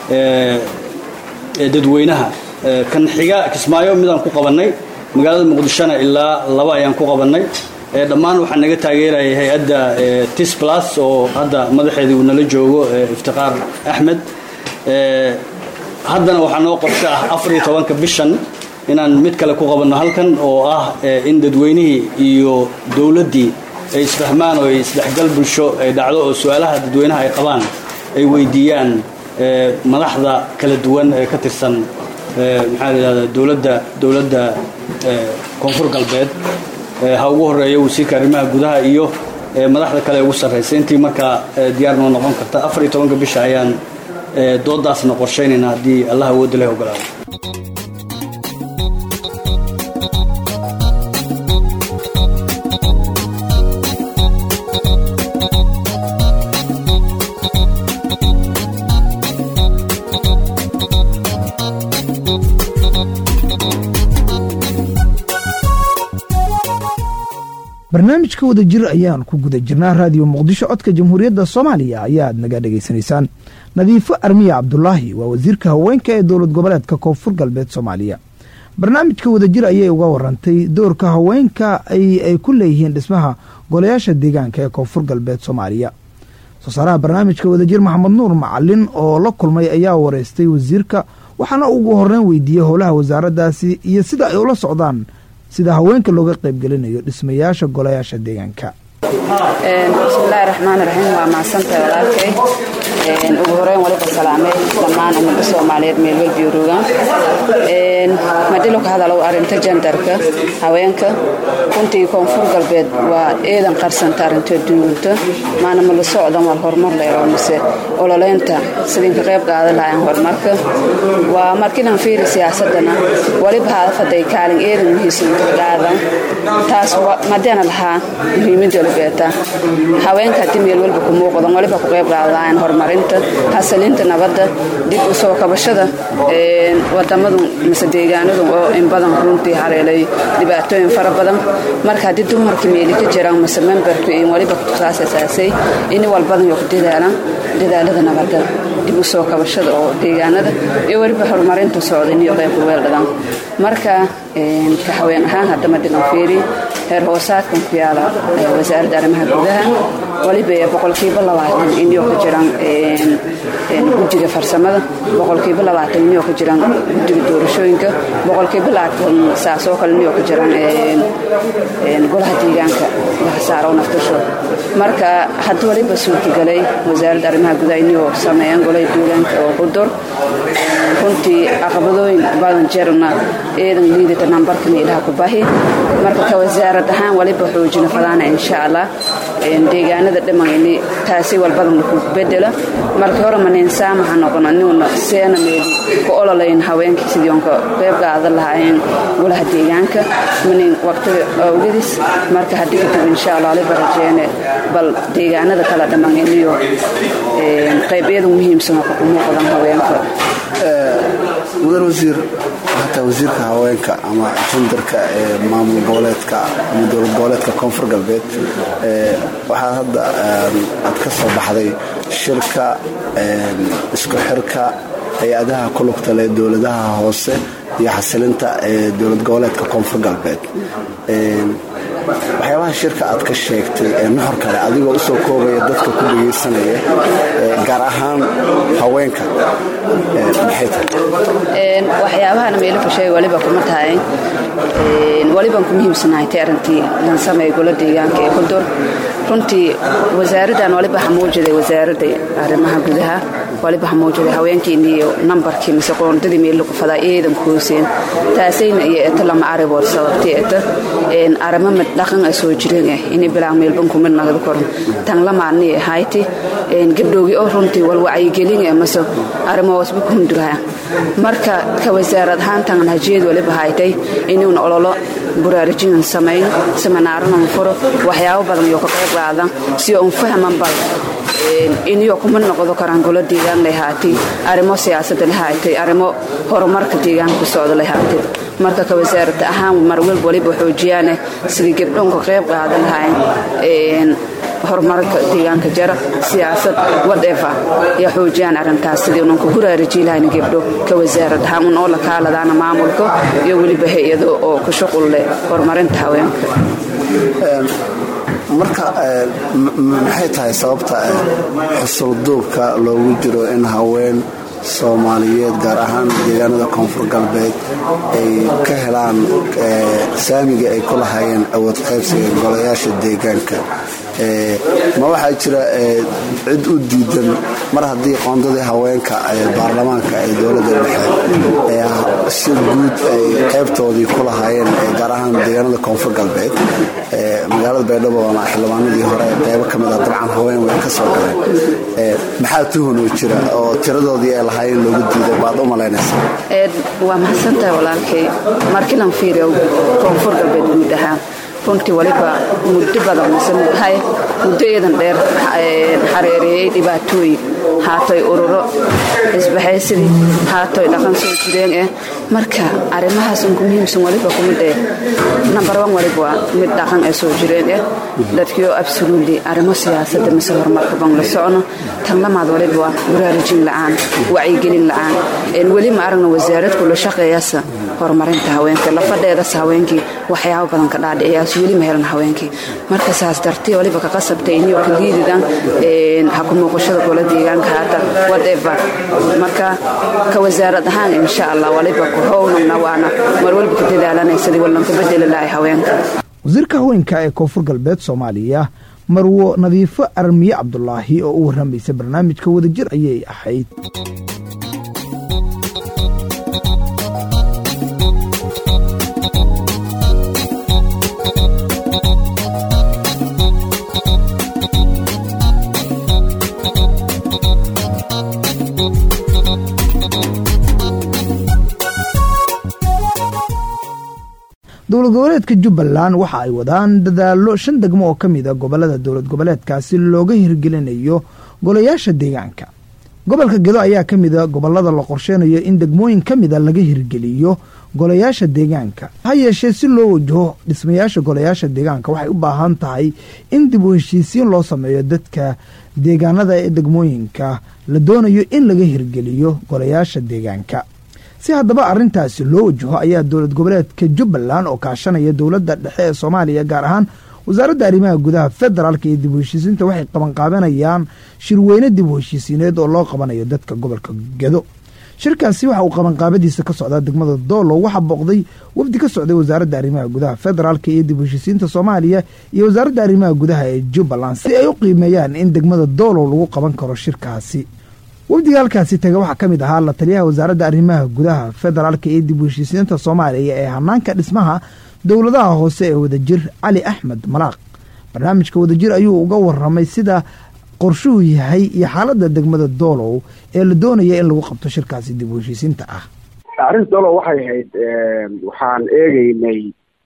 Speaker 7: dadweynaha kan xiga kismaayo midaan ku qabannay magaalada muqdishona ilaa laba ayaan ku qabannay dhammaan waxaa naga taageeraya hay-adda tis plus oo hadda madaxeedii uu nala joogo iftiqaar axmed haddana waxaa noo qorsho ah afariyo tobanka bishan inaan mid kale ku qabanno halkan oo ah in dadweynihii iyo dowladdii ay isfahmaan oo ay isdhexgal bulsho ay dhacdo oo su-aalaha dadweynaha ay qabaan ay weydiiyaan madaxda kala duwan ee ka tirsan maxaa la yidhahdaa dowladda dowladda koonfur galbeed ha ugu horeeyo wasiirka arrimaha gudaha iyo madaxda kale ugu sarraysa intii markaa diyaar noo noqon karta afar iyo tobanka bisha ayaan doodaasna qorshaynayna haddii allah awoodda leh ogolaado
Speaker 2: barnaamijka wadajir ayaan ku guda jirnaa raadiyo muqdisho codka jamhuuriyadda soomaaliya ayaad naga dhegaysanaysaan nadiifo armiya cabdulaahi waa wasiirka haweenka ee dowlad goboleedka koonfur galbeed soomaaliya barnaamijka wadajir ayay uga warantay doorka haweenka ay ku leeyihiin dhismaha golayaasha deegaanka ee koonfur galbeed soomaaliya soosaaraha barnaamijka wadajir maxamed nuur macalin oo la kulmay ayaa wareystay wasiirka waxaana ugu horeyn weydiiyey howlaha wasaaraddaasi iyo sida ay ula socdaan sida haweenka looga qaybgelinayo dhismayaasha golayaasha deegaanka
Speaker 8: bismillaahi raxmaan raxiim waa mahadsantahay walaalkay ugu horeyn waliba salaamay dhammaan ummadda soomaaliyeed meel walba yuroogaan madilo ka hadalow arrinta jandarka haweenka runtii koonfur galbeed waa eedan qarsanta arrinta duulunta maana ma la socdan waa horumar leero mise ololeynta sidinka qayb qaadan lahayn horumarka waa markinan fiiri siyaasadana waliba haadafaday kaalin eedan muhiisan qaadan taas madeena lahaa muhiimada beeta haweenka haddii meel walba ku muuqdan waliba ku qayb qaadaan horumarinta xasilinta nabadda dib u soo kabashada wadamadu mise deegaanadu oo in badan runtii haleelay dhibaatooyin fara badan marka haddii dumarkii meeli ka jiraan mise memberku in waliba saas asaasay in walbadan yoo ku dadaalaan dadaalada nabadda dib u soo kabashada oo deegaanada iyo weliba horumarinta socdan iyo qaybka weeldhadan marka ka haween ahaan haddama dhigan fiiri heer hoosaadkan ku yaala wasaaradda arrimaha gudaha waliba boqolkiiba labaatan inyo ka jiraan guddiga farsamada boqolkiiba labaatan inyo ka jiraan guddiga doorashooyinka boqolkiiba labaatan saasoo kale inyo ka jiraan golaha deegaanka lahasaaro naftasho marka hadda waliba suurtagalay wasaaradda arrimaha gudaha inyo sameeyaan golaha deegaanka oo qudur runtii caqabadooyin badan jeerna eedan liidata nambarka meelaha ku bahi marka ka wasaarad ahaan waliba xoojina fadaana insha allah deegaanada dhimayni taasi walbadan ku bedela markii hore manin saamaha noqono inuuna seena meeli ku ololayn haweenkii sidii onka qayb qaadan lahaayeen golaha deegaanka manin waqtiga awgadis marka haddii kadib insha allah waliba rajeene bal deegaanada kala dhimayniyo qaybyada muhiimsan oo ku muuqdan haweenka
Speaker 9: mudan wasiir hataa wasiirka haweenka ama jandarka ee maamul goboleedka ama dowlad goboleedka koonfur galbeed waxaa hadda aad ka soo baxday shirka isku xirka hay-adaha ku lugta leh dowladaha hoose iyo xasilinta ee dowlad goboleedka koonfur galbeed waxyaabaha shirka aad ka sheegtay ee nuxur kale adigoo usoo koobaya dadka ku dhegaysanaya gaar ahaan haweenka maxay tahay
Speaker 8: waxyaabahana meelo ka sheega waliba kuma tahay waliban ku muhiimsanahay tay arrintii lan sameeya gola deegaanka ee kudur runtii wasaaraddan waliba xamuujiday wasaaradda arrimaha gudaha waliba xamuujiday haweenkiini iyo nambarkii mise qoondadii meel lagu fadaa eedan kuuseen taasayna iyo eto lama aribood sababtay eto arimo mid dhaqan a soo jireen ah inay bilaan meelban kumid nagada koran tan lamaani ahayti gabdhoogi oo runtii wal wacyigelin ee mase arrimo wasba ku hunduraha marka ka wasaarad ahaan tan hajiyad waliba haytay inuuna ololo buraarijinan samayn seminaaranun furo waxyaabo badan iyo ka qayb qaadan si un fahman bal iniyo kuma noqdo karaan golo deegaan lahaatay arrimo siyaasadda lahaatay arrimo horumarka deegaanka ku socda lahaatay marka ka wasaarada ahaan marwalb waliba xoojiyaane sidii gabdhoon ka qayb qaadan lahayn horumarka deegaanka jara siyaasad whatever ya xoojiyaan arrintaas sidii unan ku huraariji lahayn gabdho ka wasaarad ahaan un oo la kaaladaana maamulka iyo weliba hay-ado oo ku shuqul leh horumarinta haweenka
Speaker 9: marka maxay tahay sababta xusulduubka loogu jiro in haween soomaaliyeed gaar ahaan deegaanada koonfur galbeed ay ka helaan saamiga ay ku lahaayeen awood qaybsiga golayaasha deegaanka ma waxaa jira cid u diidan mar haddii qoondadii haweenka baarlamaanka ee dowladda dhexe si guud ay qaybtoodii ku lahaayeen gaar ahaan deegaanada koonfur galbeed magaalada baydhabo ama xildhibaanadii hore qaybo ka mid ah dabcan haween way ka soo galeen maxaa tuhunoo jira oo tiradoodii ay lahaayeen loogu diiday baad u malaynaysaa
Speaker 8: waa mahadsantahay walaalkay markilan fiiriyo koonfur galbeed guud ahaan runtii waliba muddo badan msehay muddo eedan dheer xareereeyey dhibaatooyin haatoy ururo isbahaysadii haatoy dhaqan soo jireen eh marka arrimahaas unku muhiimsan waliba kumid eh number one waliba waa mid dhaqan ee soo jireen eh dadkiioo absolutely arrimo siyaasadda mise horumarka ban la socno tan lamaad waliba waa baraarujin la'aan wacyigelin la'aan weli ma aragna wasaarad kula shaqeeyasa horumarinta haweenka lafadheedas haweenkii waxyaabo badan ka dhaadhiciyaas weli ma helan haweenkii marka saas dartii waliba ka qasabtay iniyoo ka liididan ha ku muuqashada gola deegaanka haata whatever marka ka wasaarad ahaan insha allah waliba ku hownagna waana mar waliba ka dadaalanay sidii wallanka bedeli lahay haweenka
Speaker 2: wasiirka haweenka ee koonfur galbeed soomaaliya marwo nadiifo armiye cabdulaahi oo u warramaysa barnaamijka wadajir ayay ahayd dowlad goboleedka jubbaland waxa ay wadaan dadaallo shan degmo oo ka mid a gobolada dowlad goboleedkaasi looga hirgelinayo golayaasha deegaanka gobolka gedo ayaa ka mid a gobolada la qorsheynayo in degmooyin ka mida laga hirgeliyo golayaasha deegaanka ha yeeshee si loo wajaho dhismayaasha golayaasha deegaanka waxay u baahan tahay in dib u heshiisiin loo sameeyo dadka deegaanada ee degmooyinka la doonayo in laga hirgeliyo golayaasha deegaanka si haddaba arrintaasi loo wajaho ayaa dowlad goboleedka jubbaland oo kaashanaya dowladda dhexe ee soomaaliya gaar ahaan wasaaradda arrimaha gudaha federaalka iyo dib u heshiisiinta waxay qabanqaabanayaan shirweyne dib u heshiisiineed oo loo qabanayo dadka gobolka gedo shirkaasi waxa uu qabanqaabadiisa ka socdaa degmada doolow waxaa booqday wafdi ka socday wasaaradda arrimaha gudaha federaalka iyo dib u heshiisiinta soomaaliya iyo wasaaradda arrimaha gudaha ee jubbaland si ay u qiimeeyaan in degmada doolow lagu qaban karo shirkaasi wafdiga halkaasi taga waxaa ka mid ahaa la taliyaha wasaaradda arrimaha gudaha federaalka iyo dib u heshiisiinta soomaaliya ee hanaanka dhismaha dowladaha hoose ee wadajir cali axmed malaaq barnaamijka wadajir ayuu uga waramay sida qorshuhu yahay iyo xaaladda degmada doolow ee la doonaya in lagu qabto shirkaasi dib u heshiisiinta ah
Speaker 4: arrinta doolow waxay ahayd waxaan eegeynay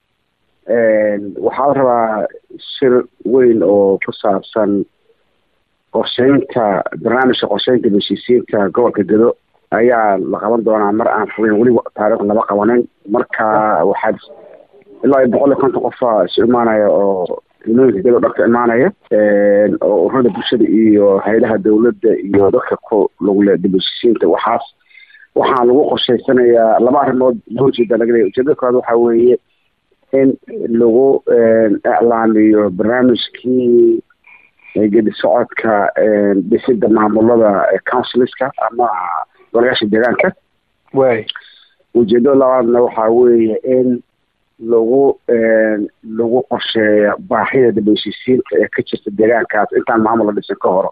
Speaker 4: waxaa la rabaa shir weyn oo ku saabsan qorsheynta barnaamijka qorsheynta heshiisiinta gobolka gedo ayaa la qaban doonaa mar aan fogeyn weli taariikh lama qabanin marka waxaa ilaa iyo boqol iyo konton qofa isu imaanaya oo ilmooyinka gedo dharka imaanaya oo ururada bulshada iyo hay-adaha dowladda iyo dadka ku lagule dib heshiisiinta waxaas waxaa lagu qorsheysanayaa laba arrimood loo jeeda laga leeya ujeedada koowaad waxaa weeye in lagu iclaamiyo barnaamijkii gedi socodka dhisida maamulada counsilska ama golayaasha deegaanka
Speaker 5: waay
Speaker 4: ujeedada labaadna waxaa weeye in lagu lagu qorsheeyo baahida dambeysiisiinta ee ka jirta deegaankaas intaan maamul la dhisin ka horo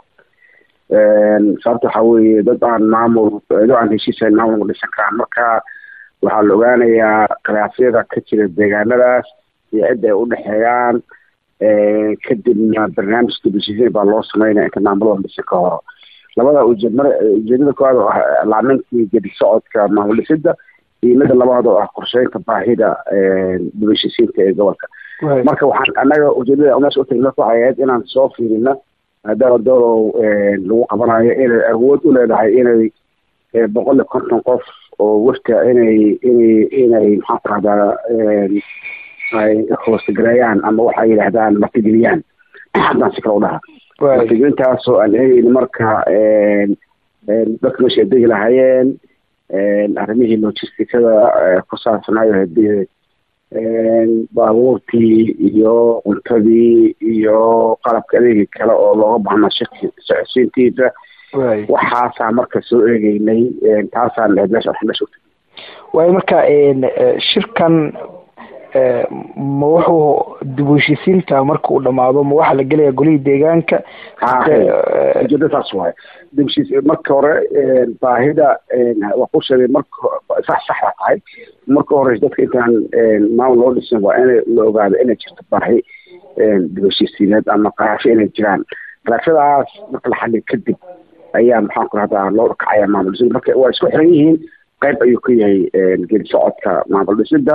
Speaker 4: sababta waxaa weeye dad aan maamul dad aan heshiisayn maamul ma dhisan karaan marka waxaa la ogaanayaa khilaafyada ka jira deegaanadaas iyo cidda ay udhexeeyaan kadibna barnaamij dambeysiisiin baa loo sameynaya inta maamul la dhisin ka horo labada ujeed mar ujeedada koowaad oo ah laamintii gedi socodka maamul dhisida iyo mida labaad oo ah qorsheynta baahida dambeysiisiinta ee gobolka marka waxaan annaga ujeedada meesha utagna waxay ahayd inaan soo fiirino maadaama doolow lagu qabanayo inay awood u leedahay inay boqol iyo konton qof oo wafta inay inay inay maxaan ku rahdaa ay hoosgareeyaan ama waxay yidhaahdaan martigeliyaan haddaan si kale u dhaha martigelintaasoo aan eegeyni marka dadka meesha ay degi lahaayeen arrimihii logisticada ku saabsanaayo hadii baabuurtii iyo cuntadii iyo qalabka adeegi kale oo looga baahnaa shirki socodsiintiisa waxaasaa marka soo eegeynay taasaan ahayd meesha wax meesha utagay
Speaker 5: waayo marka shirkan ma wuxuu dib u heshiisiinta marka uu dhamaado ma waxaa la gelaya golihii deegaanka
Speaker 4: ujeeda saas waaye dibshiis marka hore baahida waa ku sheegay marka sax saxda tahay marka hore dadka intaan maamul loo dhisin waa in la ogaado inay jirto baahi dib heshiisiineed ama qaraasho inay jiraan qaraashadaas marka la xaliyo kadib ayaa maxaan ku rahdaa loo kacaya maamul dhisida marka waa isku xiran yihiin qayb ayuu ka yahay gedi socodka maamul dhisida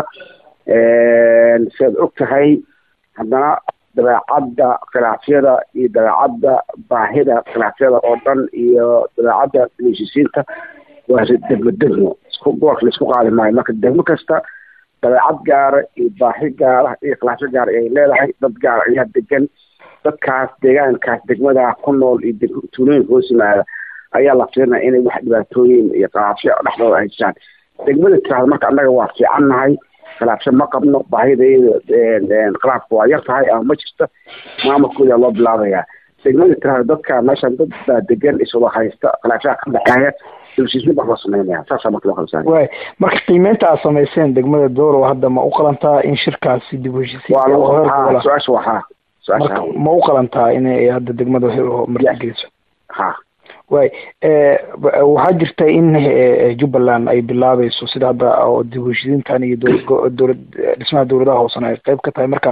Speaker 4: siaad og tahay haddana dabeecadda khilaafyada iyo dabeecadda baahida khilaafyada oo dhan iyo dabeecadda heshiisiinta waa degmo degmo isku gobolka laisku qaadi maayo marka degmo kasta dabeecad gaara iyo baahi gaara iyo khilaafyo gaara ay leedahay dad gaara ayaa degan dadkaas deegaankaas degmadaa ku nool iyo tuulooyinka hoos yimaada ayaa la fiirinaya inay wax dhibaatooyin iyo khilaafyo dhexdooda ay jiraan degmada tiraahda marka annaga waa fiican nahay khilaafsho ma qabno baahidayda khilaafka waa yar tahay ama ma jirto maamulkooda loo bilaabayaa degmada tirahda dadka meeshan dad baa degan iswada haysta khilaafyaha ka dhexeeya dibshiismin baa loo sameynaya saasaa marka loo kala saaraya
Speaker 5: waay marka qiimeynta aad samayseen degmada doorow hadda ma u qalantaa in shirkaasi dib u
Speaker 4: waa lagu
Speaker 5: heshiisiin
Speaker 4: su-aasha waa ha
Speaker 5: marka ma u qalantaa inay hadda degmada martigeliso
Speaker 4: ha
Speaker 5: waay waxaa jirta in jubbaland ay bilaabayso sida hadda oo dib u heshiisiintan iyo dowlad dhismaha dowladaha hoosena ay qayb ka tahay marka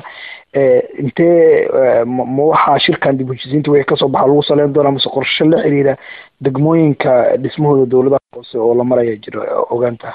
Speaker 5: intee ma waxaa shirkan dib u heshiisiinta wixii kasoo baxa lagu saleyn doonaa mase qorshe la xiriira degmooyinka dhismahooda dowladaha hoose oo la maraya jiro ogaanta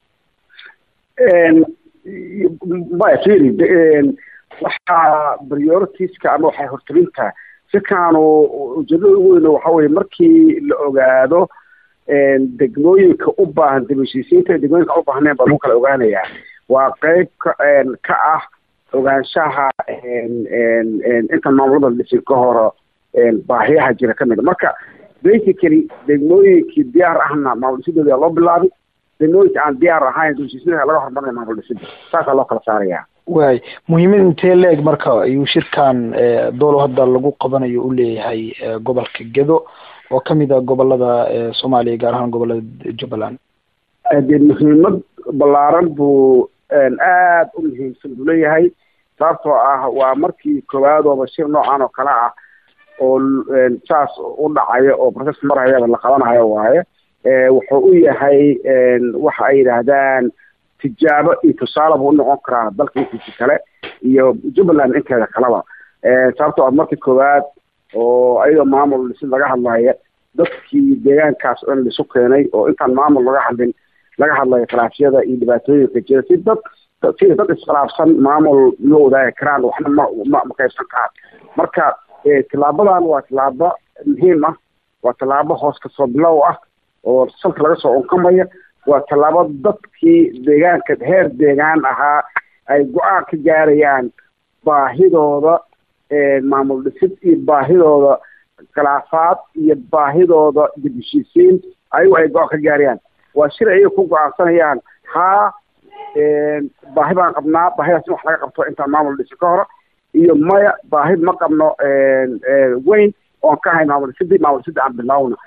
Speaker 4: maya firi waxaa prioritiska ama waxay hortelintaa shirkaanu ujeedada ugu weyn waxa weye markii la ogaado degmooyinka u baahan dib heshiisiinta degmooyinka u baahneen baa lagu kala ogaanayaa waa qeyb ka ka ah ogaanshaha inta maamulada dhisin ka horo baahiyaha jira ka mida marka basically degmooyinkii diyaar ahna maamul dhisidooda loo bilaabay degmooyinka aan diyaar ahayn dib heshiisiinta laga hormarinaya maamul dhisida saasaa loo kala saaraya
Speaker 5: waay muhiimad intee leeg marka ayuu shirkan doolo hadda lagu qabanayo u leeyahay gobolka gedo oo kamid a gobolada soomaaliya gaar ahaan gobolada jubbaland
Speaker 4: dee muhiimad ballaaran buu aad u muhiimsan buu leeyahay sababtoo ah waa markii koowaadooba shir noocan oo kale ah oo saas u dhacayo oo process marayaba la qabanayo waaye wuxuu u yahay waxa ay yidhaahdaan tijaabo iyo tusaale buu unoqon karaa dalka intiisa kale iyo jubbaland inteeda kaleba sababtoo ah markii koowaad oo ayadoo maamul dhisid laga hadlaya dadkii deegaankaas dhan laisu keenay oo intaan maamul laga hadlin laga hadlayo khilaafyada iyo dhibaatooyinka jira si dad sida dad iskhilaafsan maamul ma wadaagi karaan waxna ma ma ma qaybsan karaan marka tillaabadan waa tillaabo muhiim ah waa tallaabo hoos kasoo bilow ah oo salka laga soo unkamaya waa tallaabo dadkii deegaanka heer deegaan ahaa ay go-aan ka gaarayaan baahidooda maamul dhisid iyo baahidooda khilaafaad iyo baahidooda dib heshiisiin ayagu ay go-aan ka gaarayaan waa shir ayay ku go-aansanayaan haa baahi baan qabnaa baahidaas in wax laga qabto intaan maamul dhisin ka hore iyo maya baahi ma qabno weyn oon ka hayn maamul dhisidii maamul dhisidii aan bilaawna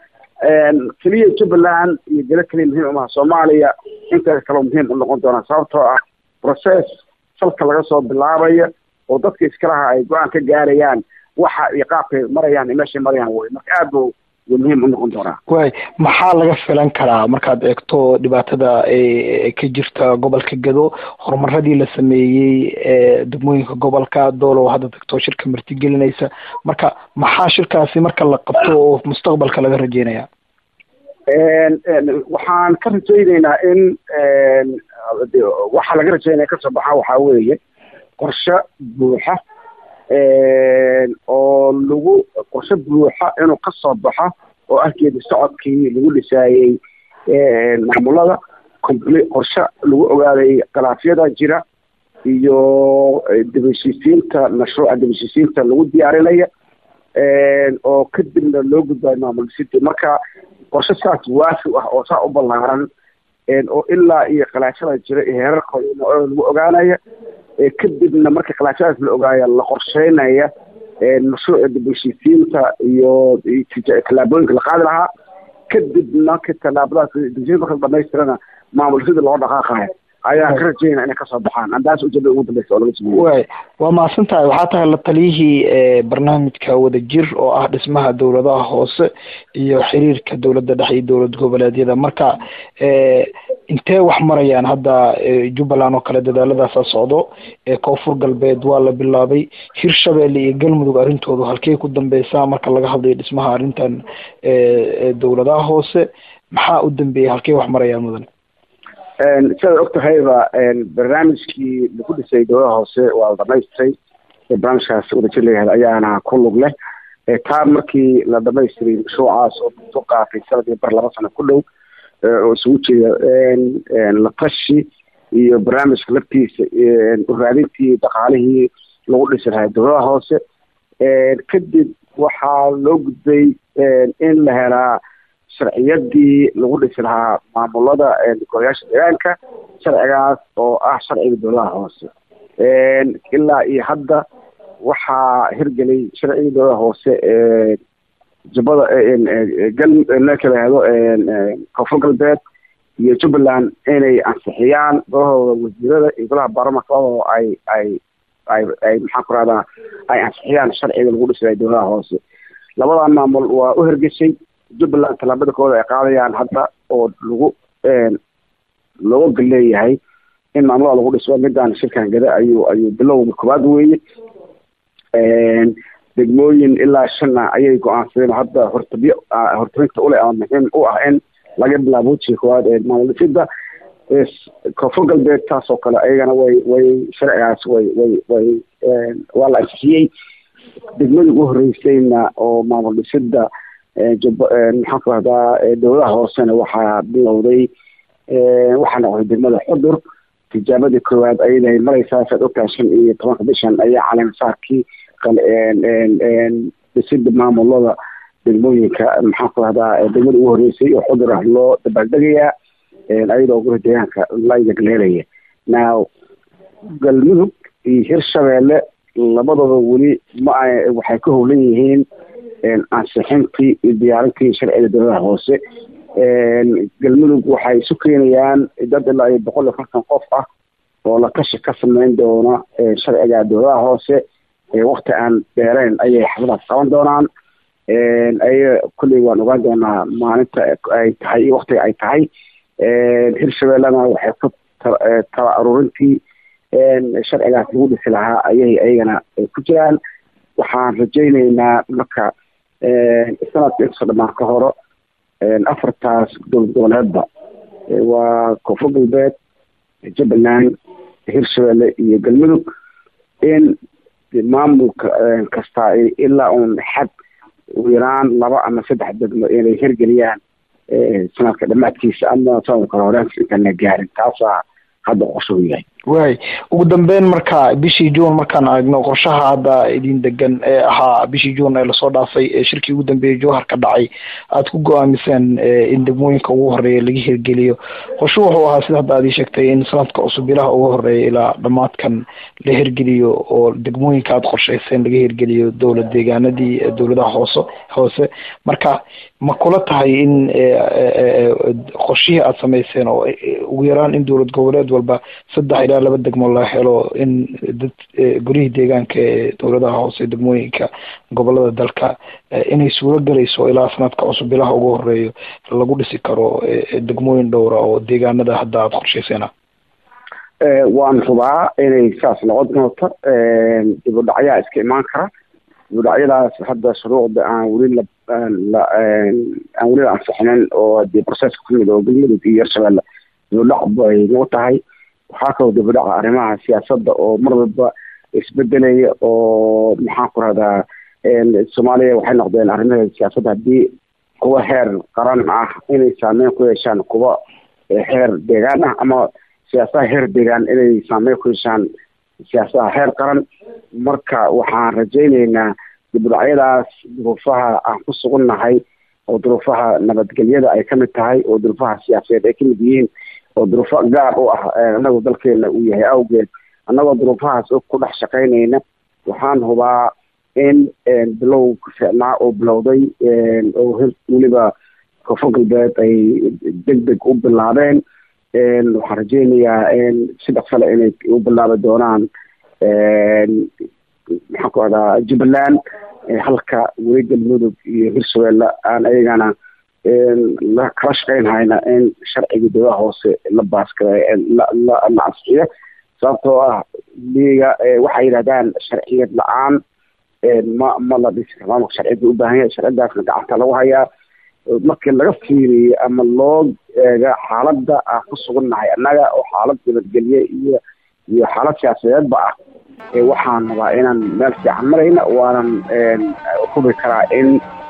Speaker 4: keliya jubbaland iyo gelo keliya muhiim umaha soomaaliya inta kaleo muhiim u noqon doonaa sababtoo ah process salka laga soo bilaabaya oo dadka iskalaha ay go-aan ka gaarayaan waxa iyo qaabkay marayaan iyo meeshay marayaan wey marka aad bu wuu muhiim u noqon doonaa
Speaker 2: waay maxaa laga filan karaa markaad eegto dhibaatada ka jirta gobolka gado horumaradii la sameeyey ee degmooyinka gobolka doolow hadda tagto shirka martigelinaysa marka maxaa shirkaasi marka la qabto oo mustaqbalka laga rajeynaya
Speaker 4: waxaan ka rajayneynaa in waxaa laga rajeynaya kasoo baxaa waxaa weeye qorshe buuxa oo lagu qorshe buuxa inuu kasoo baxo oo arkeeda socodkii lagu dhisaayey maamulada compl qorshe lagu ogaaday khilaafyada jira iyo dibaheshiisiinta mashruuca dibaheshiisiinta lagu diyaarinaya oo kadibna loo gudbayo maamul city marka qorshe saas waafi ah oo saa u ballaaran oo ilaa iyo khilaafyada jira iyo heerarkooda lagu ogaanaya kadibna marka khilaafyadaas la ogaaya la qorsheynaya mashruuca dibheshiisiinta iyo tallaabooyinka la qaadi lahaa kadib marka tallaabadaas dibheshiin marka la dhamaystirana maamul sida loo dhaqaaqayo ayaan ka rajeynaa inay kasoo baxaan andaas ujeeda ugu dambeysa oo laga sameeyey
Speaker 2: waay waa mahadsan tahay waxaa tahay la taliyihii barnaamijka wadajir oo ah dhismaha dowladaha hoose iyo xiriirka dowladda dhexe iyo dowlad goboleedyada marka intee wax marayaan hadda jubbaland oo kale dadaaladaasa socdo koonfur galbeed waa la bilaabay hirshabelle iyo galmudug arrintoodu halkey ku dambeysaa marka laga hadlayo dhismaha arrintan dowladaha hoose maxaa u dambeeyay halkey wax marayaan mudan
Speaker 4: sidaad og tahayba barnaamijkii lagu dhisay dowladaha hoose waa la dhamaystiray barnaamijkaas wadajir layahda ayaana ku lug leh taa markii la dhamaystiray mashruucaas oo muddo qaatay sanadii bar laba sano ku dhow oo isugu jeeda la tashi iyo barnaamijka laftiisa uraadintii dhaqaalihii lagu dhisi lahaa dowladaha hoose kadib waxaa loo gudbay in la helaa sharciyadii lagu dhisi lahaa maamulada golayaasha deegaanka sharcigaas oo ah sharciga dowladaha hoose ilaa iyo hadda waxaa hirgelay sharciga dowladaha hoose jubbada galka lahado koonfur galbeed iyo jubbaland inay ansixiyaan golahooda wasiirada iyo golaha baarlamanka oo ay ay ay ay maxaan ku rahdaa ay ansixiyaan sharciga lagu dhisayo dowladaha hoose labadaa maamul waa u hergeshay jubbaland tallaabada kooda ay qaadayaan hadda oo lagu looga gal leeyahay in maamulada lagu dhiso midaan shirkan gada ayuu ayuu bilowga koowaad weeye degmooyin ilaa shanna ayay go-aansadeen hadda hortabyo hortabinta ule ama muhiim u ah in laga bilaabo wejiga koowaad ee maamul dhisida koonfur galbeed taas oo kale ayagana way way sharcigaas way way way waa la ansixiyey degmadii ugu horeysayna oo maamul dhisida maxaan ku rahdaa dowladaha hoosena waxaa bilowday waxaa noqday degmada xudur tijaabadii koowaad ayadahay mareysaa saad ogtahay shan iyo tobanka bishan ayaa caleemasaarkii dhisida maamulada degmooyinka maxaan ku rahdaa degmada ugu horeysay oo xudur ah loo dabaaldegayaa ayadoo guri deegaanka laygagleelaya now galmudug iyo hirshabeelle labadooda weli ma waxay ka howlan yihiin ansixintii iyo diyaarintii sharciga dowladaha hoose galmudug waxay isu keenayaan dad ilaa iyo boqol iyo konton qof ah oo la tashi ka sameyn doona sharciga dowladaha hoose wakti aan dheereyn ayay xafladaas qaban doonaan aya kulley waan ogaan doonaa maalinta ay tahay iyo waktiga ay tahay hirshabellena waxay ku tala aruurintii sharcigaas lagu dhisi lahaa ayay ayagana ku jiraan waxaan rajayneynaa marka sanadka intasoo dhamaan ka horo afartaas dowlad goboleedba waa koonfur galbeed jubbaland hirshabelle iyo galmudug in maamulka kasta ilaa uun xad ugu yaraan laba ama saddex degmo inay hirgeliyaan sanadka dhamaadkiisa ama sanadka horeanka intaan la gaarin taasaa hadda qorsho u yahay
Speaker 5: waay ugu dambeyn marka bishii juun markaan eegno qorshaha hadda idin degan ee ahaa bishii juun ee lasoo dhaafay ee shirkii ugu dambeeyey jowhar ka dhacay aada ku go-aamiseen in degmooyinka ugu horeeya laga hirgeliyo qorshu wuxuu ahaa sida hadda aad ii sheegtay in sanadka cusub ilaha ugu horeeya ilaa dhammaadkan la hirgeliyo oo degmooyinka aada qorshayseen laga hirgeliyo dowlad deegaanadii dowladaha hoose hoose marka ma kula tahay in qorshihii aada samayseen oo ugu yaraan in dowlad goboleed walba saddex ilaa laba degmo la helo in dad guryihii deegaanka ee dowladaha hoose degmooyinka gobolada dalka inay suuro gelayso ilaa sanadka cusub ilaha ugu horeeyo lagu dhisi karo degmooyin dhowra oo deegaanada hadda aada qorshayseen
Speaker 4: waan hubaa inay saas noqon doonto dib u dhacyaa iska imaan kara dib u dhacyadaas hadda shuruucda aan weli la aan weli la ansixinin oo dee processka kumid oo galmudug iyo hirshabelle dib u dhac bay nagu tahay waxaa kaloo dib u dhaca arrimaha siyaasadda oo mar walba isbedelaya oo maxaan ku rahdaa soomaaliya waxay noqdeen arrimaheeda siyaasadda haddii kuwa heer qaran ah inay saameyn ku yeeshaan kuwa heer deegaan ah ama siyaasaha heer deegaan inay saameyn ku yeeshaan siyaasaha heer qaran marka waxaan rajayneynaa dibudhacyadaas duruufaha aan ku sugunnahay oo duruufaha nabadgelyada ay kamid tahay oo duruufaha siyaasadeed ay kamid yihiin oo duruufo gaar u ah anagoo dalkeena uu yahay awgeed annagoo duruufahaas ku dhex shaqaynayna waxaan hubaa in bilow ficnaa oo bilowday oo weliba koonfur galbeed ay deg deg u bilaabeen waxaan rajeynayaa si dhaqsale inay u bilaabi doonaan maxaan ku ahdaa jubbaland halka weli galmudug iyo hirshabelle aan ayagana la kala shaqayn hayna in sharcigii dowlaha hoose la baaskara la ansixiyo sababtoo ah liga waxay yidhahdaan sharciyad la-aan ma ma la dhisi karo maamulka sharciyadda u baahan yahay sharcidaasna gacanta lagu hayaa markii laga fiiriyo ama loo eega xaaladda aan ku sugannahay annaga oo xaalad nabadgelye iyo iyo xaalad siyaasadeedba ah waxaan rabaa inaan meel fiican marayna waanan hubi karaa in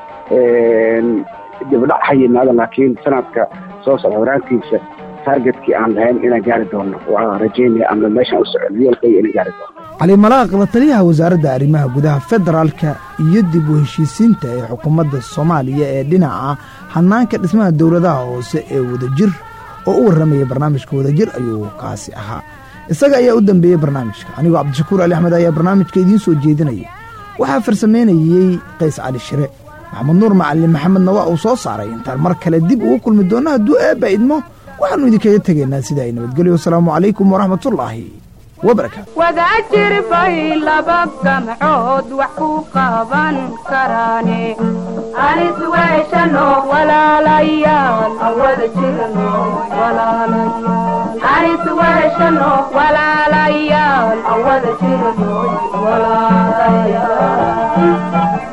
Speaker 4: dibdhac ha yimaado laakiin sanadka soo socda horaantiisa targetkii aan lahayn inaan gaari doono waa rajeynaya ama meeshaan u socon yoolkayga inaan gaari doono
Speaker 2: cali malaaq la taliyaha wasaaradda arrimaha gudaha federaalka iyo dib u heshiisiinta ee xukuumadda soomaaliya ee dhinaca hanaanka dhismaha dowladaha hoose ee wadajir oo u warramaya barnaamijka wadajir ayuu kaasi ahaa isaga ayaa u dambeeyey barnaamijka anigoo cabdishakuur ali axmed ayaa barnaamijka idiin soo jeedinaya waxaa farsamaynayey qays cali shire maxamed nuur macalin maxamedna waa uu soo saaray intaan mar kale dib ugu kulmi doonno hadduu eebba idmo waxaannu idinkaga tegaynaa sida ay nabadgelyo wasalaamu calaykum waraxmatullaahi wabarakaatu
Speaker 1: wadajir bay laba gamcood wax ku qaban karaane anis weeshano walaalayaal awada jirno walaalayaal anis weeshano walaalayaal awada jirno walaalayaal